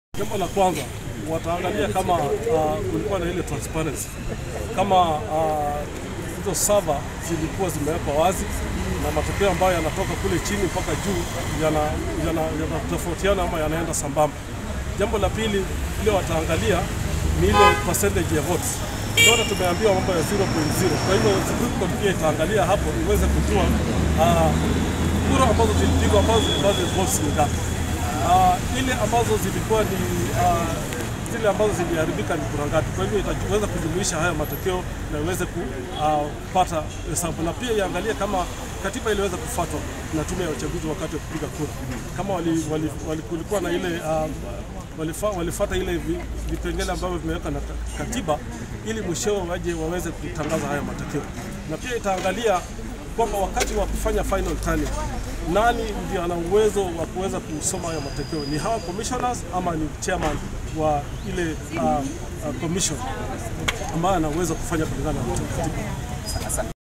Jambo la kwanza wataangalia kama uh, kulikuwa na ile transparency, kama uh, hizo server zilikuwa zimewekwa wazi na matokeo ambayo yanatoka kule chini mpaka juu yanatofautiana yana, yana ama yanaenda sambamba. Jambo la pili ile wataangalia ni ile percentage ya votes. Zote tumeambiwa mambo ya 0.0. Kwa hivyo Supreme Court pia itaangalia hapo iweze kujua uh, kura ambazo zilipigwa ambazo ambazo votes ni ngapi. Uh, ile ambazo zilikuwa ni uh, zile ambazo ziliharibika ni kura ngapi. Kwa hivyo itaweza kujumuisha haya matokeo na iweze kupata uh, hesabu na pia iangalie kama katiba iliweza kufuatwa na tume ya uchaguzi wakati wa kupiga kura, kama wali, wali, wali, kulikuwa na ile uh, walifa, walifuata ile vipengele ambavyo vimeweka na katiba ili mwishowe waje waweze kutangaza haya matokeo, na pia itaangalia kwamba wakati wa kufanya final tally nani ndio ana uwezo wa kuweza kusoma haya matokeo, ni hawa commissioners ama ni chairman wa ile uh, uh, commission ambaye ana uwezo kufanya kulingana na katiba.